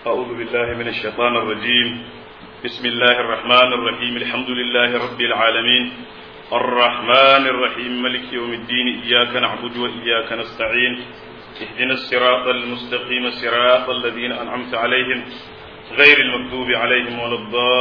أعوذ بالله من الشيطان الرجيم بسم الله الرحمن الرحيم الحمد لله رب العالمين الرحمن الرحيم ملك يوم الدين إياك نعبد وإياك نستعين اهدنا الصراط المستقيم صراط الذين أنعمت عليهم غير المكتوب عليهم ولا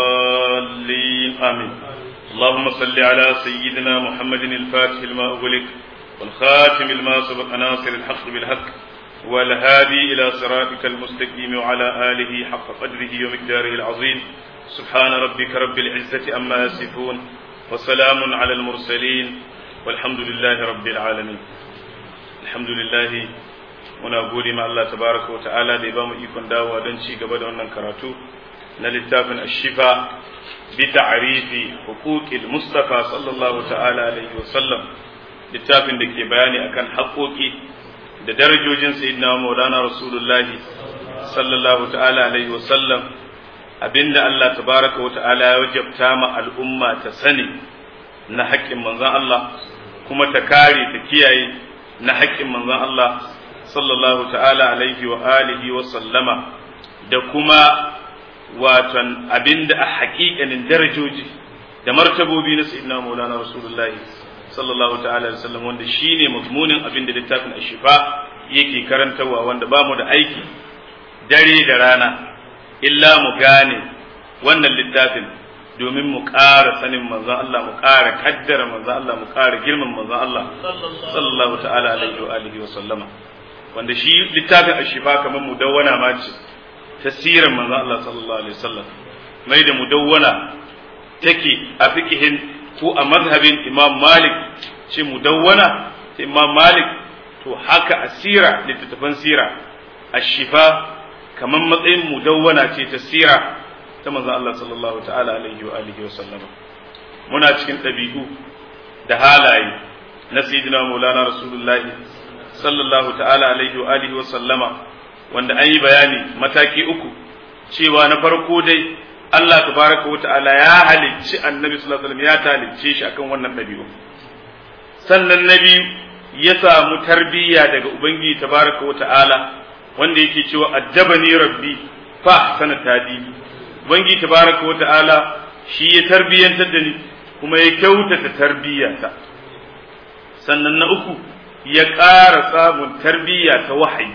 الضالين آمين اللهم صل على سيدنا محمد الفاتح لما أغلق والخاتم لما سبق ناصر الحق بالحق والهادي إلى صراطك المستقيم وعلى آله حق قدره ومقداره العظيم سبحان ربك رب العزة أما يصفون وسلام على المرسلين والحمد لله رب العالمين الحمد لله muna gode ma Allah tabaraka wa ta'ala da ya bamu ikon dawowa don ci gaba da wannan karatu na littafin ashifa bi ta'rifi huquqil mustafa sallallahu ta'ala alaihi wa sallam littafin da ke bayani akan haƙoƙi da darajojin sayyidina maulana rasulullahi sallallahu ta'ala alaihi wa sallam abinda Allah tabaraka wa ta'ala ya wajabta ma al'umma ta sani na haƙƙin manzon Allah kuma ta kare ta kiyaye na haƙƙin manzon Allah sallallahu ta'ala alaihi wa alihi wa sallama da kuma watan abinda a haƙiƙanin darajoji da martabobi na sayyidina maulana rasulullah sallallahu ta'ala alaihi wasallam wanda shine mazmunin abinda littafin ashifa yake karantarwa wanda bamu da aiki dare da rana illa mu gane wannan littafin domin mu ƙara sanin manzon Allah mu ƙara kaddara manzon Allah mu ƙara girman manzon Allah sallallahu ta'ala alaihi wa alihi wa sallama wanda shi littafin ashifa kamar mudawwana ma ce tasirin manzo Allah sallallahu alaihi wasallam mai da mudawwana take a fikihin ko a mazhabin Imam Malik ce mudawwana ta Imam Malik to haka asira littattafan sira ashifa kamar matsayin mudawwana ce ta sira ta manzo Allah sallallahu ta'ala alaihi wa alihi wa sallam muna cikin ɗabi'u da halaye na sayyidina Maulana Rasulullahi sallallahu ta'ala alaihi wa alihi wa sallama wanda an yi bayani mataki uku cewa na farko dai Allah tabaraka wa ta'ala ya halicci annabi sallallahu alaihi wasallam ya talicce shi akan wannan dabi'u sannan na biyu ya samu tarbiyya daga ubangiji tabaraka wa ta'ala wanda yake cewa addabani rabbi fa ahsana tadibi ubangiji tabaraka wa ta'ala shi ya tarbiyyantar da ni kuma ya kyautata tarbiyyata sannan na uku ya ƙara samun tarbiyya ta wahayi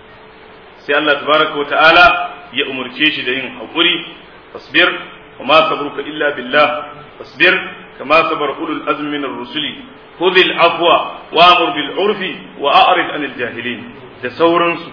sai Allah tabaraka wa ta'ala ya umurce shi da yin haƙuri fasbir wa ma sabruka illa billah fasbir kama sabar ulul azmi min ar-rusuli khudhil afwa wa amur bil urfi wa a'rid anil jahilin da sauransu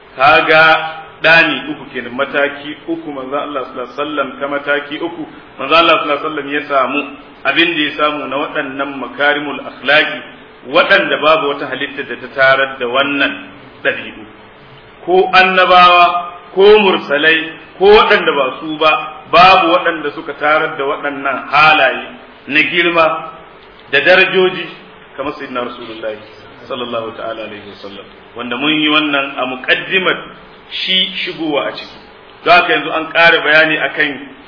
kaga dani uku kenan mataki uku manzo Allah sallallahu alaihi wasallam ta mataki uku manzo Allah sallallahu alaihi wasallam ya samu abin da ya samu na waɗannan makarimul akhlaqi waɗanda babu wata halitta da ta tarar da wannan ɗabi'u ko annabawa ko mursalai ko waɗanda ba su ba babu waɗanda suka tarar da waɗannan halaye na girma da darajoji kamar sayyidina rasulullahi sallallahu ta'ala alaihi wasallam wanda mun yi wannan a muqaddimar shi shigowa a ciki don haka yanzu an ƙara bayani akan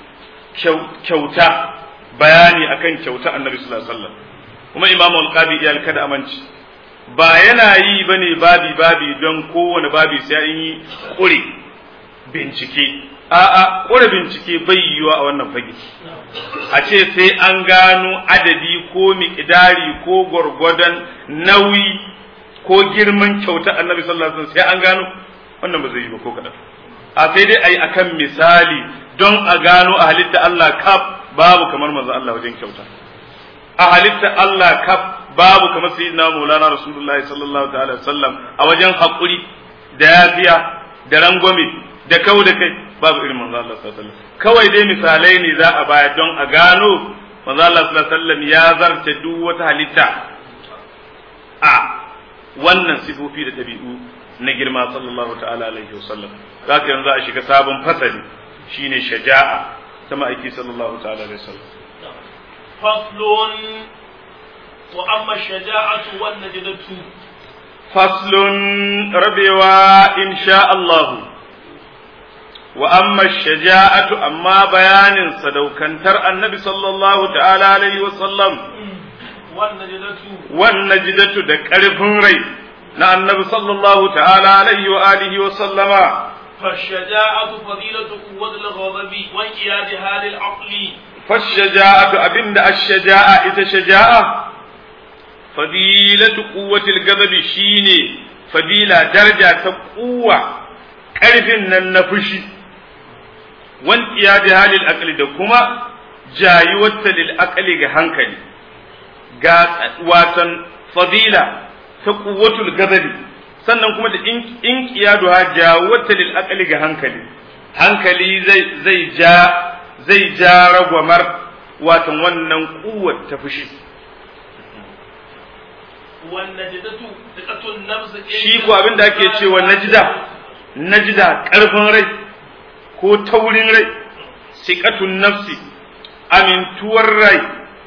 kyauta bayani akan kyauta annabi sallallahu alaihi wasallam kuma imamu alqabi iyal kada amince ba yana yi bane babi babi don kowane babi sai an yi kure bincike a'a kure bincike bai yiwa a wannan fage a ce sai an gano adadi ko miƙidari ko gwargwadon nauyi ko girman kyauta annabi sallallahu alaihi wasallam sai an gano wannan ba zai yi ba ko kadan a sai dai ayi akan misali don a gano a halitta Allah kaf babu kamar manzo Allah wajen kyauta a halitta Allah kaf babu kamar sayyidina Maulana Rasulullahi sallallahu ta'ala sallam a wajen hakuri da yafiya da rangwame da kau da kai babu irin manzo Allah sallallahu alaihi wasallam kawai dai misalai ne za a baya don a gano manzo Allah sallallahu alaihi wasallam ya zarce duk wata halitta a wannan sifofi da dabi'u na girma sallallahu ta'ala alaihi wasallam zaka yanzu a shiga sabon fasali shine shaja'a ta ma'aiki sallallahu ta'ala alaihi wasallam فصل وأما الشجاعة والنجدة فصل ربوا إن شاء الله وأما الشجاعة أما بيان صدوكنتر النبي صلى الله تعالى عليه وسلم والنجدة والنجدة دكارفن ري na annabi sallallahu ta'ala alaihi wa alihi wa sallama فالشجاعة فضيلة قوة الغضب وانقيادها للعقل fashaja'atu abinda ash-shaja'a ita shaja'a fadilatu quwwatil ghadabi shine fadila daraja ta kuwa karfin nan na fushi wan iyadi halil aqli da kuma jayuwata lil aqli ga hankali ga watan fadila ta quwwatul ghadabi sannan kuma da in qiyaduha jawata lil aqli ga hankali hankali zai zai ja zai ja ragwamar watan wannan kuwar ta fushi والنجدة ثقة النفس shi ko abin da ake cewa najida najida karfin rai ko taurin rai siqatun nafsi amintuwar rai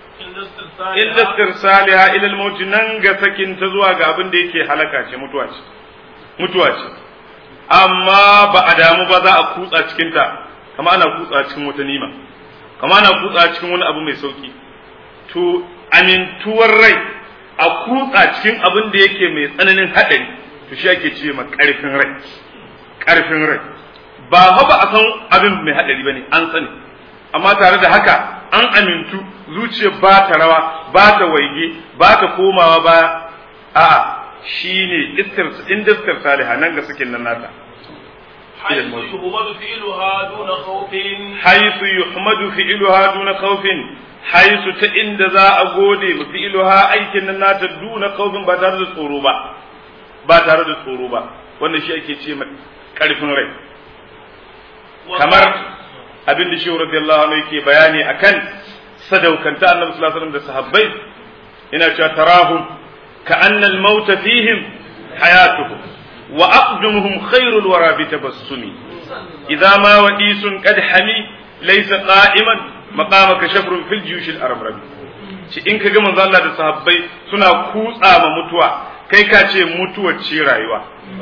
illa istirsaliha ila al-maut nan ga sakin ta zuwa ga abin da yake halaka ce mutuwa ce mutuwa ce amma ba a damu ba za a kutsa cikin ta kama ana kutsa cikin wata nima kama ana kutsa cikin wani abu mai sauki to amintuwar rai a kutsa cikin abin da yake mai tsananin haɗari to shi ake ce ma ƙarfin rai ƙarfin rai ba ha ba a san abin mai haɗari ba ne an sani amma tare da haka an amintu zuciya ba ta rawa ba ta waige ba ta komawa ba a shi ne inda iskar saliha nan ga sakin nan nata حيث يهمل فعلها دون خوف حيث يحمد فعلها دون خوف حيث ta inda za a gode mu fi'luha aikin nan nata duna kaufin ba tare da tsoro ba ba tare da tsoro ba wannan shi ake ce karfin rai kamar abin da shi radiyallahu anhu yake bayani akan sadaukanta annabi sallallahu alaihi wasallam da sahabbai ina cewa tarahum ka anna al-maut fihim hayatuhum wa aqdumuhum khairul wara bi tabassumi idza ma wadisun qad hami laysa qa'iman maqamaka shafrun fil juyush al-arab ci in kaga manzo Allah da sahabbai suna kutsa ma mutuwa kai ka ce mutuwar ce rayuwa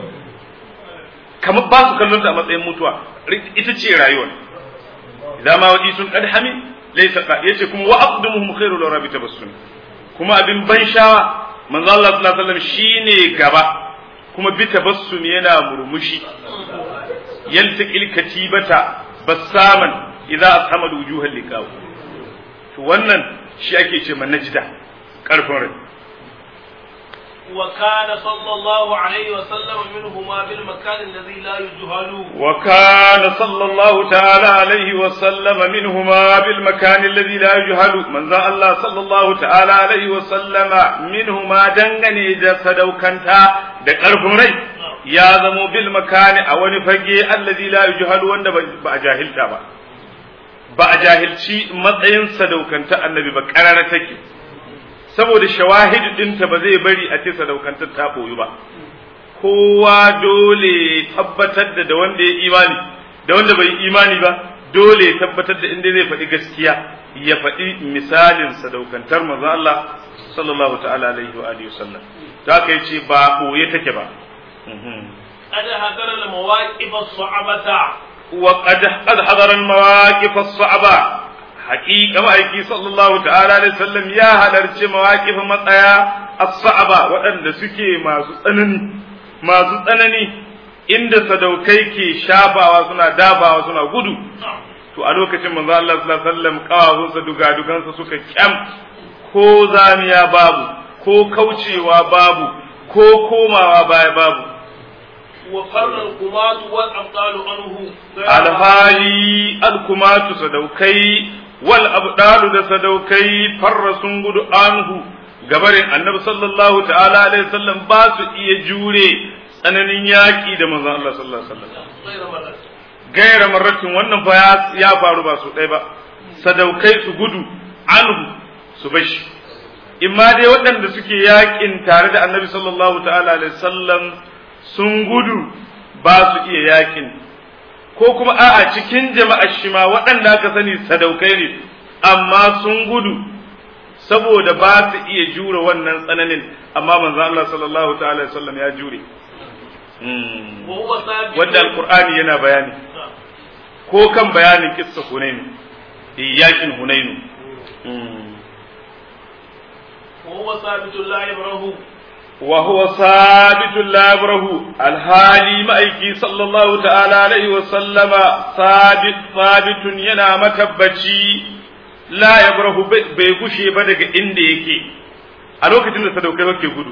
kamar ba su kallon ta a matsayin mutuwa ita ce rayuwa idza ma wadisun qad hami laysa qa yace kuma wa aqdumuhum khairul wara bi tabassumi kuma abin ban shawa manzo Allah sallallahu alaihi wasallam shine gaba kuma bi tabassum yana murmushi yaltaqil katibata bassaman idza ashama wujuhal liqaw to wannan shi ake ce man najda karfin rai وكان صلى الله عليه وسلم منهما بالمكان الذي لا يجهل وكان صلى الله تعالى عليه وسلم منهما بالمكان الذي لا يجهل من ذا الله صلى الله تعالى عليه وسلم منهما دنغني جسد وكنتا da ƙarfin rai ya zamo bil makani a wani fage allazi la yujhalu wanda ba a jahilta ba ba a jahilci matsayin sadaukanta annabi ba karara take saboda shawahidu dinta ba zai bari a ce sadaukantar ta boyu ba kowa dole tabbatar da da wanda ya imani da wanda bai imani ba dole tabbatar da inda zai faɗi gaskiya ya faɗi misalin sadaukantar manzo Allah sallallahu ta'ala alaihi wa alihi wasallam ta kai ce ba boye take ba قد حضر المواقف الصعبة وقد قد حضر المواقف الصعبة حقيقة مأيكي صلى الله تعالى عليه وسلم يا هلرش مواقف مطايا الصعبة وأن سكي ما سنني ما سنني inda sadaukai ke shafawa suna dabawa suna gudu to a lokacin manzo Allah sallallahu alaihi wasallam kawawunsa dugadugansa suka kyam ko zamiya babu ko kaucewa babu ko komawa baya babu وفر القمات والأبطال عنه alhali alkumatu sadaukai wal abdalu da sadaukai farra sun gudu anhu gabarin annabi sallallahu ta'ala alaihi wasallam ba su iya jure tsananin yaki da manzon Allah sallallahu alaihi wasallam غير مرة gaira marratin wannan fa ya faru ba su ɗaya ba sadaukai su gudu anhu su bashi imma dai waɗanda suke yakin tare da annabi sallallahu ta'ala alaihi wasallam sun gudu ba su iya yakin ko kuma a'a cikin jama'ar shi ma waɗanda aka sani sadaukai ne amma sun gudu saboda ba su iya jure wannan tsananin amma manzo Allah sallallahu ta'ala alaihi wasallam ya jure وهو ثابت wanda alqur'ani yana bayani ko kan bayanin kissa hunainu yakin hunainu وهو ثابت لا يبره وهو ثابت لا يبره الحالي مأيكي صلى الله تعالى عليه وسلم ثابت ثابت ينا متبتي لا يبره بيغشي بدك إند يكي ألوك تند سدوكي وكي قدو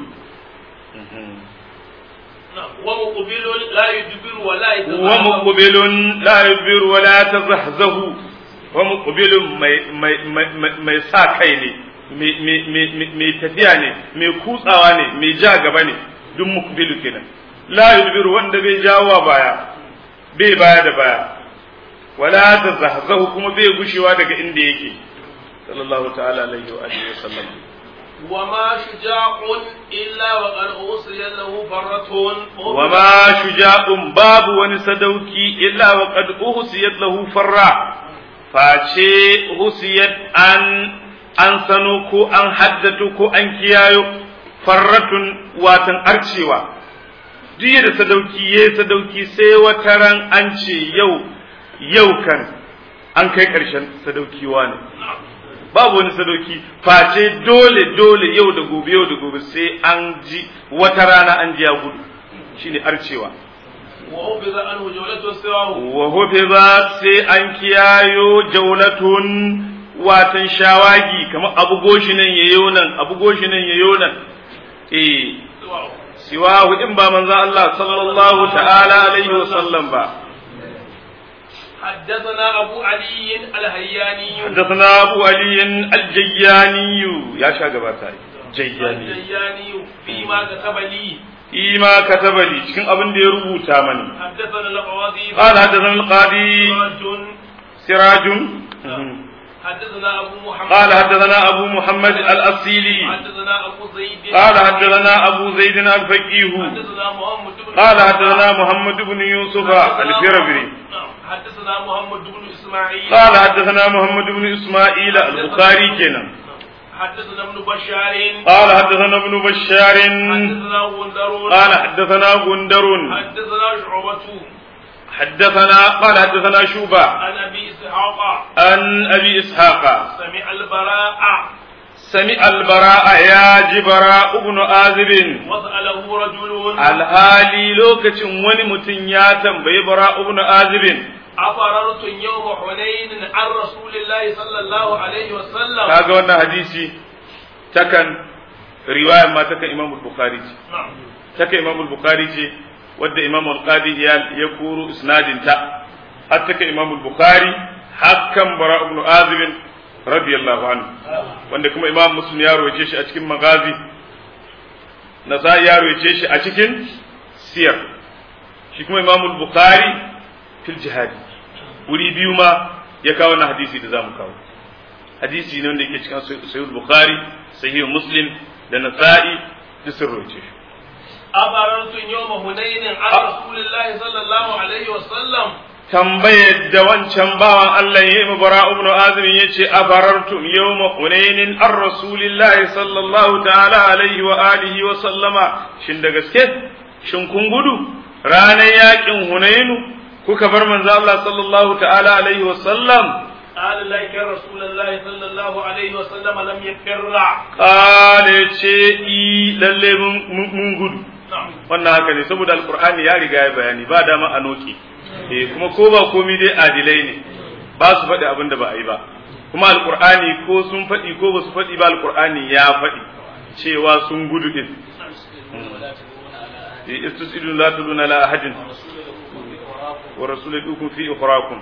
ومقبل لا يدبر ولا يتزحزح ومقبل لا يدبر ولا يتزحزح ومقبل mai sa kai ne mai tafiya ne mai kutsawa ne mai ja gaba ne duk mukbilu kenan la yudbiru wanda bai jawo baya bai baya da baya wala tazahzahu kuma bai gushewa daga inda yake sallallahu ta'ala alaihi wa alihi wa sallam وما شجاع إلا وقد أوصي له فرة وما شجاع باب ونسدوكي إلا وقد أوصيت له فرة فاشي أوصيت أن an sano ko an haddatu ko an kiyayo farratun watan arcewa duk da sadauki ya sadauki sai wata ran an ce yau yau kan an kai ƙarshen sadaukiwa ne babu wani sadauki face dole dole yau da gobe yau da gobe sai an ji wata rana an ji ya gudu shine arcewa وحفظ عنه جولته سواه wa hufiza sai an kiyayo jaulatun watan shawagi kamar abu goshi nan yayo nan abu goshi nan yayo nan eh سواه siwahu in ba manzo Allah sallallahu ta'ala alaihi wa sallam ba حدثنا أبو علي الهياني حدثنا أبو علي الجياني يا شاغباتا جياني الهياني فيما كتب لي إما كتب لي cikin abin da ya rubuta mani حدثنا القاضي قال حدثنا القاضي سراج سراج حدثنا أبو محمد قال حدثنا أبو محمد الأصيلي حدثنا أبو زيد قال حدثنا أبو زيد الفقيه حدثنا محمد بن قال حدثنا محمد بن يوسف الفربري نعم. حدثنا محمد بن إسماعيل قال حدثنا محمد بن إسماعيل البخاري كنا حدثنا ابن بشار قال حدثنا ابن بشار حدثنا غندر قال حدثنا غندر حدثنا شعبة حدثنا قال حدثنا شوبة عن أبي إسحاق عن أبي إسحاق سمع البراء سمع البراء يا جبراء ابن آذب وسأله رجل alhali lokacin wani mutum ya tambayi bara ibn azibin أفررت يوم حنين عن رسول الله صلى الله عليه وسلم kaga wannan hadisi takan riwayar ma takan imam bukhari ce نعم takan imam bukhari ce wadda imam al-qadi ya ya koro isnadin ta har takan imam bukhari hakan bara ibn azibin radiyallahu anhu wanda kuma imam muslim ya roce shi a cikin magazi nasa'i ya roce shi a cikin siyar shi kuma imam bukhari fil jihadi wuri biyu ma ya kawo wannan hadisi da zamu kawo hadisi ne wanda yake cikin sahih bukhari sahih muslim da nasa'i da sun roce shi أفررت يوم حنين عن رسول الله صلى الله عليه وسلم tambayar da wancan bawan Allah ya yi bara ibn azim ya ce a farartum yawma hunainin an rasulillahi sallallahu ta'ala alaihi wa alihi wa sallama shin da gaske shin kun gudu ranar yakin hunainu kuka bar manzo Allah sallallahu ta'ala alaihi wa sallam قال لك رسول الله صلى الله عليه وسلم لم يفر kale ce i lalle mun- mun mun gudu نعم wannan haka ne saboda alqur'ani ya riga ya bayani ba dama a noki eh kuma ko ba komai dai adilai ne ba su faɗi abin da ba a yi ba kuma alqur'ani ko sun faɗi ko ba su faɗi ba alqur'ani ya faɗi cewa sun gudu din eh istusidu la tuduna la ahadin wa rasulukum fi ukhrakum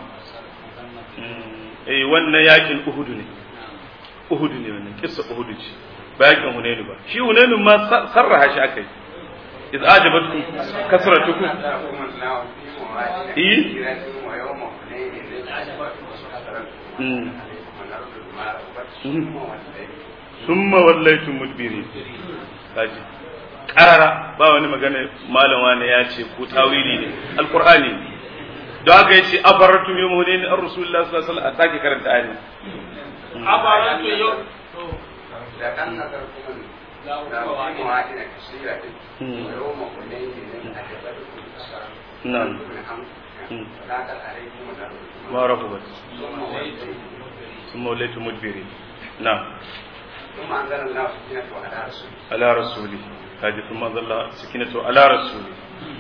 eh wannan yakin uhud ne uhud ne wannan kissa uhud ce ba yakin hunainu ba shi hunainu ma sa- sarraha shi akai iz ajabatkum kasratukum eh mm. summa wallaytum mudbirin kaji karara ba wani magana malam wani ya ce ko tawili ne alqur'ani ne don haka yace afarratum yawm hunain ar rasulullah sallallahu alaihi wasallam a sake karanta ayin أفررت يوم نعم ما رفضت ثم وليتم مدبرين نعم ثم أنزل الله سكينته على رسوله على رسوله kaji sun manzalla sakinatu ala rasuli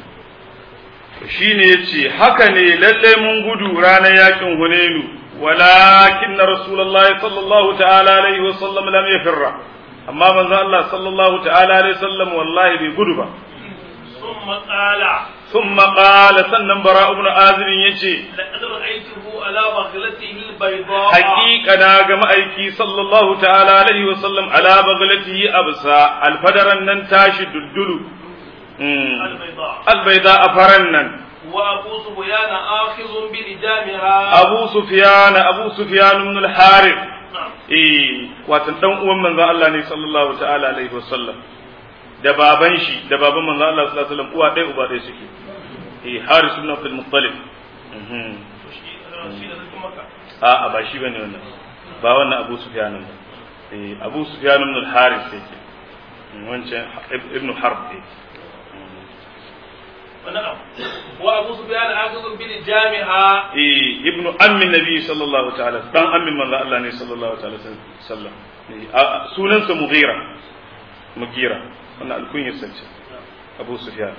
shine yace haka ne lalle mun gudu ranar yakin hunainu walakin rasulullahi sallallahu ta'ala alaihi wa sallam lam yafirra amma manzo Allah sallallahu ta'ala alaihi wasallam wallahi bai gudu ba ثم قال ثم قال sannan bara ibn azib yace لقد رأيته على بغلته البيضاء haqiqa na ga ma'aiki sallallahu ta'ala alaihi wasallam ala baghlatihi absa alfadaran nan tashi duddulu البيضاء albayda afaran nan وأبو سفيان آخذ بلجامها abu sufyan abu sufyan ibn al-harith نعم eh watan dan uwan manzon Allah ne sallallahu ta'ala alaihi wasallam da baban shi da baban manzon Allah sallallahu alaihi wasallam uwa ɗaya uba ɗaya suke eh Haris ibn Abdul Muttalib mhm shi da sarkin Makka. a a ba shi bane wannan ba wannan Abu Sufyan ba eh Abu Sufyan ibn al-Haris yake Mm, wancan ibn Harb yake ونعم وأبو سفيان آخذ بلجامها eh ibn ammin nabi sallallahu ta'ala dan ammin manzon Allah ne sallallahu ta'ala sallam Eh, a- a- sunansa Mughira Mughira wannan alkunyar sace Abu Sufyan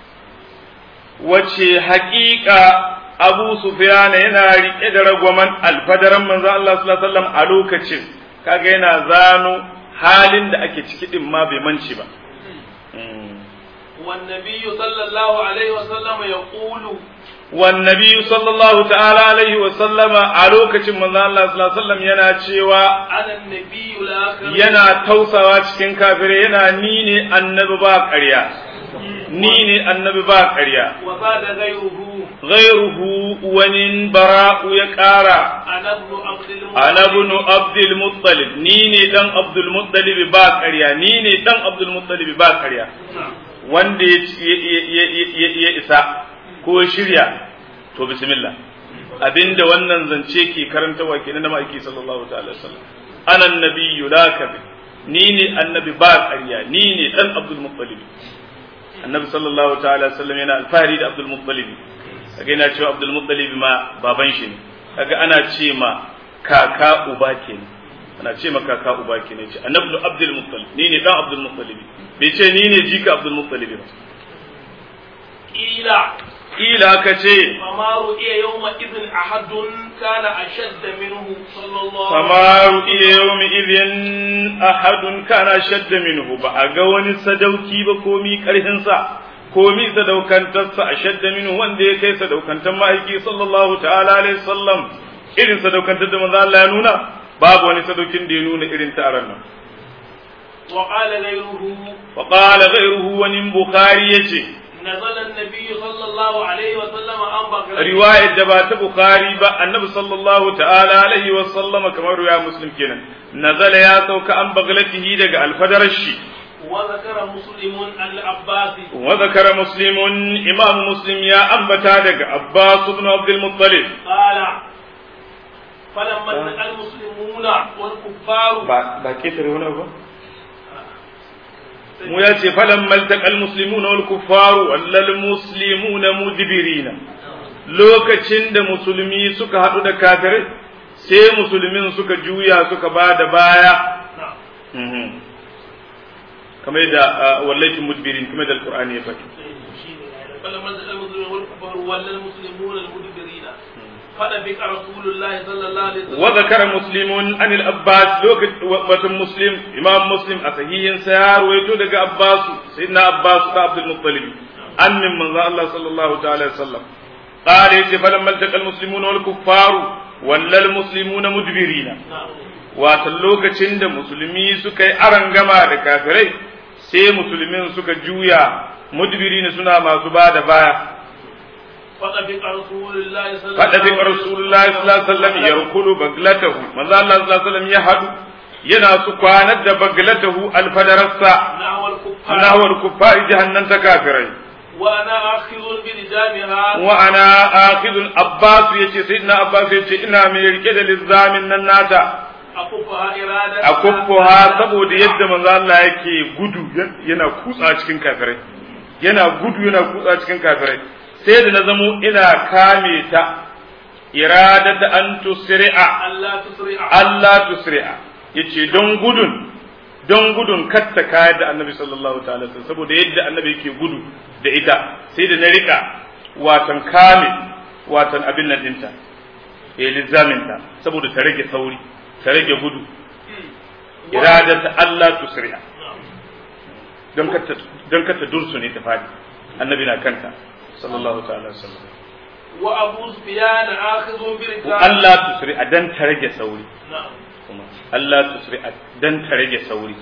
wace haƙiƙa Abu Sufyan yana riƙe da ragwaman alfadaran manzon Allah sallallahu alaihi wasallam a lokacin kaga yana zano halin da ake ciki din ma bai manci ba Mm. والنبي صلى الله عليه وسلم يقول والنبي صلى الله تعالى عليه وسلم a lokacin manzon Allah sallallahu alaihi wasallam yana cewa أنا النبي الآخر yana tausawa cikin kafirai yana ni ne annabi ba ƙarya ni ne annabi ba ƙarya وزاد غيره ghairuhu wani bara'u ya ƙara أنا ابن عبد المطلب ana ibn abdul muttalib ni ne dan abdul muttalib ba ƙarya ni ne dan abdul muttalib ba ƙarya نعم. wanda ya ya- ya- ya- ya isa ko shirya to bismillah abinda wannan zance ke karantawa kenan na ma'aiki sallallahu ta'ala alaihi wasallam ana annabiyyu la kadhib ni ne annabi ba ƙarya ni ne dan abdul muttalib annabi sallallahu ta'ala alaihi wasallam yana alfahari da abdul muttalib kaga yana cewa abdul muttalib ma baban shi ne kaga ana ce ma kaka uba kenan ana ce ma kaka uba kenan ce annabi abdul muttalib ni ne dan abdul muttalib bai ce ni ne jika abdul muttalib ba قيل kila ka ce فما رؤي يومئذ أحد كان أشد منه صلى الله فما رؤي يومئذ أحد كان شد منه ba a ga wani sadauki ba komi ƙarfinsa komi sadaukantarsa a shadda minhu wanda ya kai sadaukantar ma'aiki sallallahu ta'ala alaihi sallam irin sadaukantar da manzo Allah ya nuna babu wani sadaukin da ya nuna irin ta aran nan وقال غيره wa qala ghayruhu wa nin bukhari yace نزل النبي صلى الله عليه وسلم عن بغلته riwayar da ba ta bukhari ba annabi sallallahu ta'ala alaihi wa sallama kamar ya muslim kenan nazala ya sauka an baglatihi daga alfadarar shi وذكر مسلم عن العباس وذكر مسلم إمام مسلم يا أنبتا دق عباس بن عبد المطلب قال فلما التقى المسلمون والكفار ba ketare wani ba mu ya ce falan maltakal muslimuna wal kuffaru wallal muslimuna mudbirina lokacin da musulmi suka haɗu da kafirai sai musulmin suka juya suka ba da baya نعم kamar yadda wallahi mudbirin kamar da alqur'ani ya faɗi فلما التقى المسلمون والكفار ولا المسلمون المدبرين فنبك رسول الله صلى الله عليه وسلم وذكر مسلم عن الأباس لوك وتم مسلم إمام مسلم أسهي سيار ويتو دق أباس سيدنا أباس عبد المطلب أن من من الله صلى الله تعالى وسلم قال يتي فلما التقى المسلمون والكفار ولا المسلمون مدبرين نعم watan lokacin da musulmi suka yi arangama da kafirai sai musulmin suka juya mudbirina suna masu ba da baya فنبك رسول الله صلى الله faɗa fi rasulullahi sallallahu alaihi wasallam yarkulu baglatahu manzo Allah sallallahu alaihi wasallam ya hadu yana su kwanar da baglatahu alfadarassa نحو الكفار nahwar kuffari jahannam ta kafirai وانا اخذ بلجامها wa ana akhidul abbas yace sayyidina abbas yace ina mai rike da lizamin nan nata اكفها اراده akuffuha saboda yadda manzo Allah yake gudu yana kutsa cikin kafirai yana gudu yana kutsa cikin kafirai sai da na zamo ina kame ta iradata an tusri'a الا تسرع Allah tusri'a yace don gudun don gudun katta kayar da annabi sallallahu ta'ala saboda yadda annabi yake gudu da ita sai da na rika watan kame watan abin nan dinta ya lizaminta saboda ta rage sauri ta rage gudu iradata Allah tusri'a don katta don katta dursu ne ta fadi annabi na kanta sallallahu ta'ala sallam wa abu sufyan akhidhu bi wa Allah tusri'a dan ta rage sauri na'am kuma Allah tusri'a dan ta rage sauri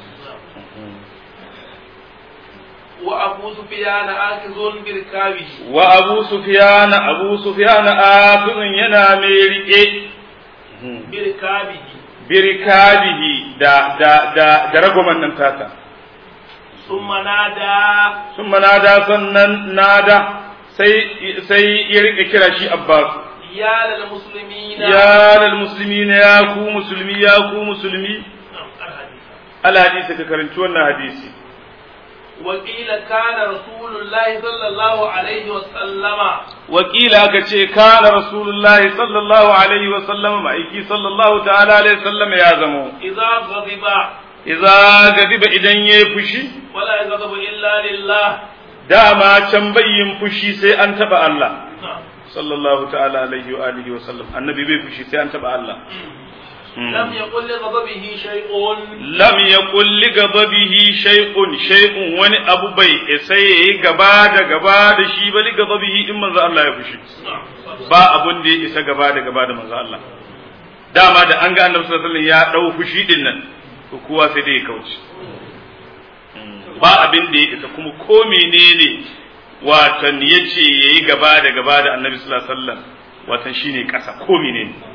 wa abu sufyan akhidhu bi rikabihi wa abu sufyan abu sufyan afin yana mai rike bi rikabihi birkabihi da da da da ragoman nan tata thumma nada sun nada sannan nada sai sai ya rike kira shi Abbas ya lil muslimina ya lal muslimina ya ku musulmi ya ku musulmi na'am al-hadith al hadisi ka karanci wannan hadisi وقيل كان رسول الله صلى الله عليه وسلم wakila aka ce kana rasulullahi sallallahu alaihi wa sallam ma'aiki sallallahu ta'ala alaihi sallam ya zamo إذا غضب idza gadiba idan yayi fushi ولا يغضب إلا لله dama can bayyin fushi sai an taba Allah نعم. sallallahu ta'ala alaihi wa alihi wa sallam annabi bai fushi sai an taba Allah لم يقل لغضبه شيء lam yaqul li ghadabihi shay'un shay'un wani abu bai isa yayi gaba da gaba da shi ba li ghadabihi in manzo Allah ya fushi نعم. ba abun da ya isa gaba da gaba da manzo Allah dama da an ga annabi sallallahu alaihi wasallam ya dau fushi din nan to kowa sai dai ya kauce ba abin da ya isa kuma ko menene watan yace yayi gaba da gaba da annabi sallallahu alaihi wasallam watan shine kasa ko menene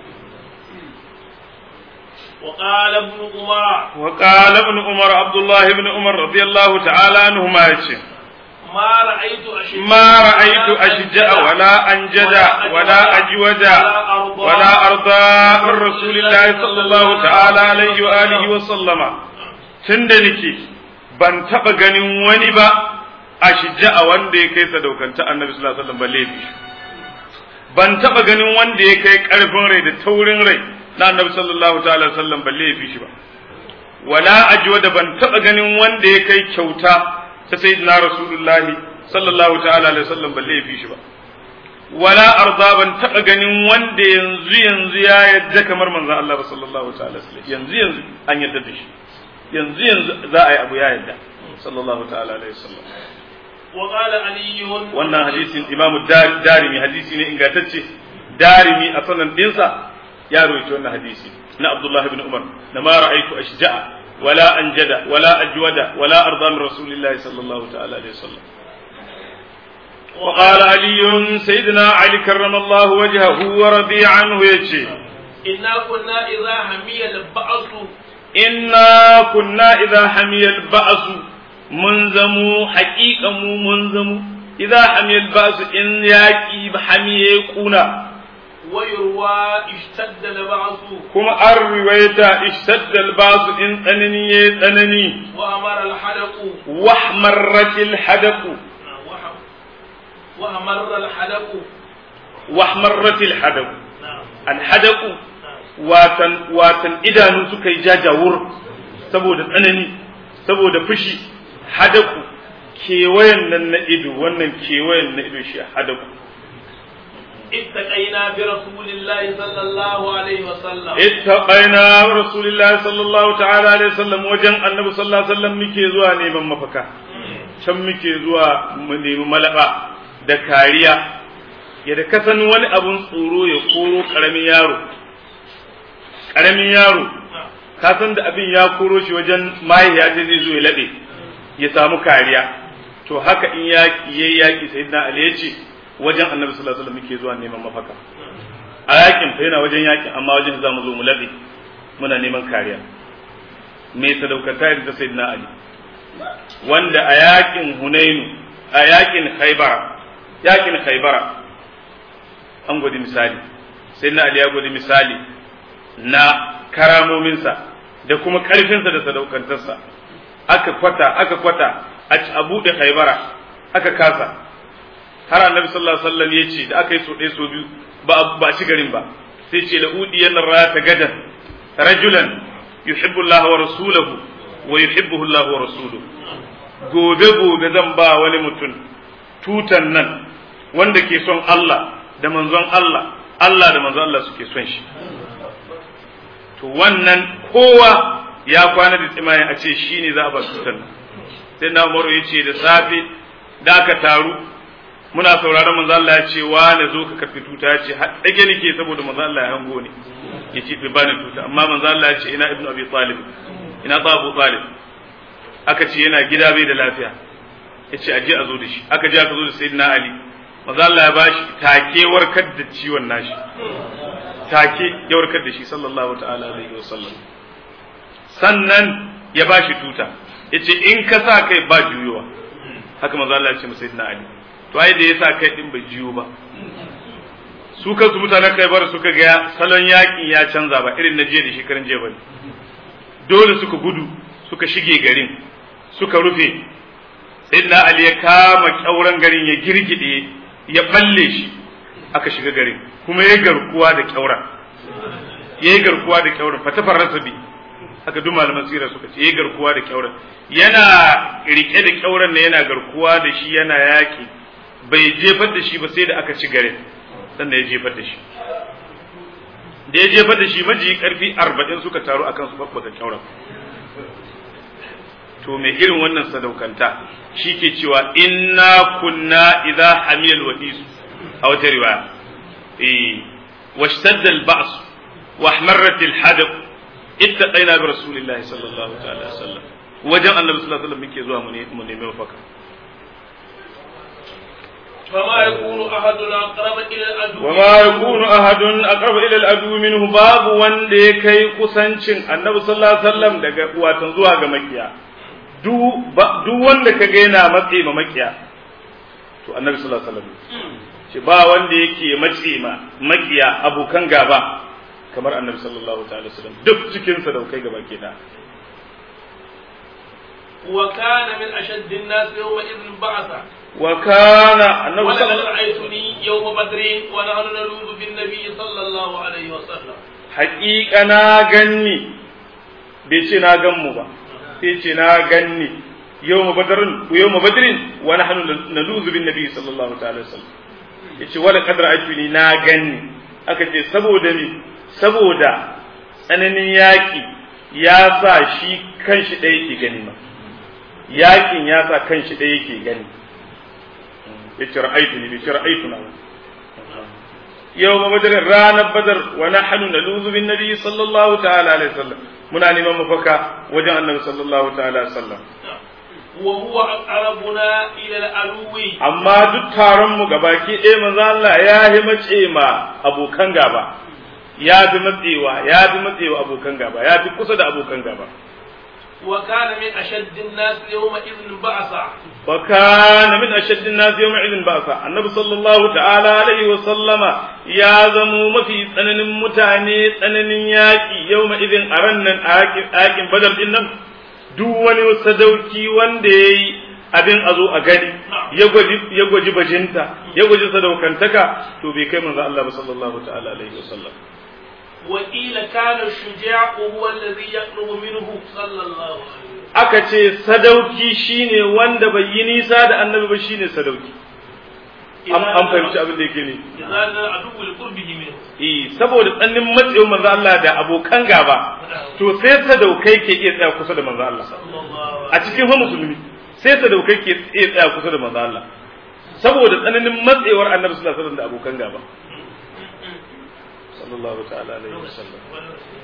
وقال ابن عمر وقال ابن عمر عبد الله بن عمر رضي الله تعالى عنهما يقول ما رأيت أشجع ما رأيت أشجع ولا أنجد ولا أجود ولا أرضى من رسول الله صلى الله تعالى عليه وآله وسلم تندنكي ban taɓa ganin wani ba a shijja'a wanda ya kai sadaukanta annabi sallallahu alaihi wasallam balle bi ban taɓa ganin wanda ya kai ƙarfin rai da taurin rai na annabi sallallahu ta'ala wasallam balle ya fi shi ba wala ajwa da ban taɓa ganin wanda ya kai kyauta ta sayyidina rasulullahi sallallahu ta'ala alaihi wasallam balle ya fi shi ba wala arda ban taɓa ganin wanda yanzu yanzu ya yadda kamar manzon Allah ba sallallahu ta'ala alaihi wasallam yanzu yanzu an yadda da shi yanzu yanzu za a yi abu ya yadda sallallahu ta'ala alaihi wasallam وقال علي wannan hadisin imamu Dar- darimi hadisi ne ingantacce darimi a sanan dinsa ya rawaito wannan hadisi na Abdullah ibn Umar na ma ra'aytu ashja'a wala anjada wala ajwada wala arda min rasulillahi sallallahu ta'ala alaihi wasallam وقال علي سيدنا علي كرم الله وجهه ورضي عنه يجي إنا كنا إذا حمي البعث إنا كنا إذا حمي البأس منزمو حقيقة مو منزمو إذا حمي البأس إن ياكي بحمي يكونا ويروى اشتد البعث كما الرواية اشتد البأس إن أنني أنني وأمر الحلق واحمرت الحدق وح- وأمر الحلق واحمرت الحدق نعم الحدق نعم watan watan idanu suka yi jajawur saboda tsanani saboda fushi hadaku kewayen nan na ido wannan kewayen na ido shi hadaku اتقينا برسول الله صلى الله عليه وسلم ittaqaina rasulullahi sallallahu ta'ala alaihi wasallam wajen annabi sallallahu alaihi wasallam muke zuwa neman mafaka can muke zuwa mu nemi malaba da kariya yadda ka san wani abun tsoro ya koro karamin yaro karamin yaro ka san da abin ya koro shi wajen mahaifiya ta zai zo ya laɓe ya samu kariya to haka in yaƙi yayi yaƙi sayyidina ali ya ce wajen annabi sallallahu alaihi wasallam muke zuwa neman mafaka a yakin fa yana wajen yakin amma wajen za mu zo mu laɓe muna neman kariya mai sadaukata irin ta sayyidina ali wanda a yakin hunainu a yakin khaybara yakin khaybara an gwadi misali sayyidina ali ya gwadi misali na karamominsa da kuma ƙarfinsa da sadaukantarsa aka kwata aka kwata a ci a buɗe khaybara aka kasa har annabi sallallahu alaihi wasallam ya ce da aka yi so ɗaya so biyu ba ba ci garin ba sai ce la'udi yana rata gadan rajulan yuhibbu Allah wa rasulahu wa yuhibbuhu Allah wa rasuluhu gobe gobe zan ba wani mutum tutan nan wanda ke son Allah da manzon Allah Allah da manzon Allah suke son shi to wannan kowa ya kwana da tsimayen a ce shi ne za a ba tutan nan sai na umaru ya ce da safe da aka taru muna sauraron manzo Allah ya ce wa na zo ka karfi tuta ya ce dage nake saboda manzo Allah ya hango ni ya ce bai bani tuta amma manzo Allah ya ce ina ibnu abi talib ina ta abu talib aka ce yana gida bai da lafiya ya ce aje a zo da shi aka je aka zo da sayyidina ali manzo Allah ya bashi take warkar da ciwon nashi take ya warkar da shi sallallahu ta'ala alaihi wasallam sannan ya bashi tuta yace in ka sa kai ba juyowa haka manzo Allah ya ce masa sayyidina ali to ai da yasa kai din bai jiyo ba su kansu mutanen kai bar suka ga salon yakin ya canza ba irin na jiya da shekaran jiya bane dole suka gudu suka shige garin suka rufe sayyidina ali ya kama kyauran garin ya girgide ya balle shi aka shiga garin kuma ya garkuwa da kyauran ya yi garkuwa da kyauran fatafar rasabi haka duk malaman sira suka ce ya garkuwa da kyauran yana rike da kyauran ne yana garkuwa da shi yana yaki bai jefar da shi ba sai da aka ci garin sannan ya jefar da shi da ya jefar da shi maji karfi arba'in suka taru akan su babbaka kyauran to mai irin wannan sadaukanta shi ke cewa inna kunna idza hamiyal wadisu a wata riwaya eh washtadda al-ba's wa ahmarrat al-hadab ittaqaina bi rasulillahi sallallahu ta'ala alaihi wasallam wajen annabi sallallahu alaihi wasallam muke zuwa mu nemi mafaka فما يكون أحدنا أقرب إلى العدو وما يكون أحد أقرب إلى العدو منه باب wanda ya kai kusancin annabi sallallahu alaihi wasallam daga watan zuwa ga makiya duk wanda ka ga yana matse ma makiya to annabi sallallahu alaihi wasallam ce ba wanda yake matse ma makiya abokan gaba kamar annabi sallallahu alaihi wasallam duk cikin sa daukai gaba ke da وكان من أشد الناس يومئذ بعثا وكان النبي صلى ولقد الله رأيتني يوم بدر ونحن نلوذ بالنبي صلى الله عليه وسلم haƙiƙa na ganni bai ce na gan mu ba sai ce na ganni yau ma badarin yau ma badirin wa nahnu naluzu bin nabi sallallahu ta'ala wasallam yace wala qadra ajuni na ganni aka ce saboda ni saboda tsananin yaƙi ya sa shi kanshi ɗaya yake gani ma yaƙin ya sa kanshi ɗaya yake gani yace ra'aytu ni bi ra'aytu na يوم بدر رانا بدر ونحن نلوذ بالنبي صلى الله تعالى عليه وسلم منا نيمان مفكا وجه النبي صلى الله تعالى عليه وسلم وهو أقربنا إلى العدو amma duk taron mu gabaki ɗaya manzo Allah ya yi mace ma abokan gaba ya fi matsewa ya fi matsewa abokan gaba ya fi kusa da abokan gaba وكان من أشد الناس يومئذ بعثا وكان من أشد الناس يومئذ بأسا النبي صلى الله تعالى عليه وسلم يا زمو ما في سنن متاني سنن ياكي يومئذ أرنن آكين آكين بدر إنم duk wani sadauki wanda ya yi abin a zo a gani ya gwaji bajinta ya gwaji sadaukantaka to bai kai manzo Allah ba sallallahu ta'ala alaihi wasallam وقيل كان الشجاع هو الذي يطلب منه صلى الله عليه وسلم aka ce sadauki shine wanda bai yi nisa da annabi ba shine sadauki an an fahimci abin da yake ne إذا كان العدو لقربه منه eh saboda tsannin matsayin manzo Allah da abokan gaba to sai sadaukai ke iya tsaya kusa da manzo Allah صلى الله عليه a cikin fa musulmi sai sadaukai ke iya tsaya kusa da manzo Allah saboda tsananin matsewar annabi sallallahu alaihi wasallam da abokan gaba sallallahu ta'ala alaihi wasallam وسلم